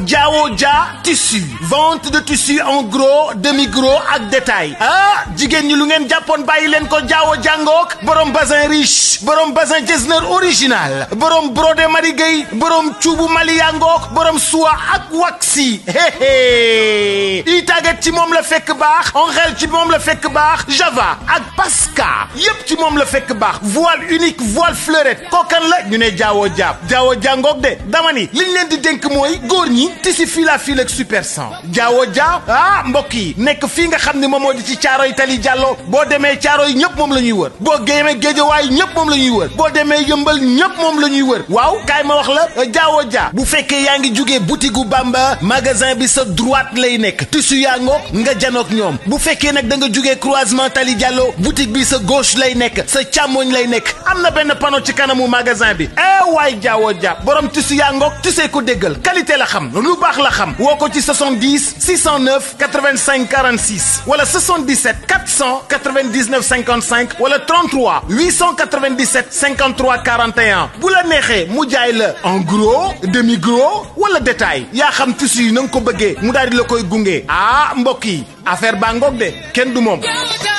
Diawo Dia tissu vente de tissu en gros demi gros ak détail ah jigéen ñi lu ngeen jàppoon bàyyi leen ko Diawo jàngook borom bazin riche borom bazin Getzner original borom brodé Marie Gueye borom cuubu Mali yangook borom soie ak waxi i tàggat ci moom la fekk baax Angel ci moom la fekk baax Java ak Pasca yépp ci moom la fekk baax voile unique voile fleurette kookan la ñu ne Diawo Dia Diawo jàngook de dama ni liñ leen di dénk mooy góor ñi tisi fil à fil ak super 100 Diawo Dia ah mbokk yi nekk fii nga xam ne moom moo di ci Caaroy Tali Jàllo boo demee Caaroy ñëpp moom la ñuy wër boo géemee Géejawaay ñëpp moom la ñuy wër boo demee Yëmbal ñëpp moom la ñuy wër waaw kaay ma wax la Diawo Dia bu fekkee yaa ngi jugee boutique gu Bamba magasin bi sa droite lay nekk tissu yaa ngoog nga janook ñoom bu fekkee nag da nga jugee croisement Tali Jàllo boutique bi sa gauche lay nekk sa càmmoñ lay nekk am na benn panneau ci kanamu magasin bi eh waay Diawo Dia borom tissu yaa ngoog tissu ko déggal qualité la xam lu baax la xam woo ko ci 70 609 85 46 wala 77 499 55 wala 33 897 53 41 bu la neexee mu jaay la en gros demi gros wala détail yaa xam tissu yi na nga ko bëggee mu daal di la koy gunge ah mbokk yi affaire baa ngoog de kenn du moom.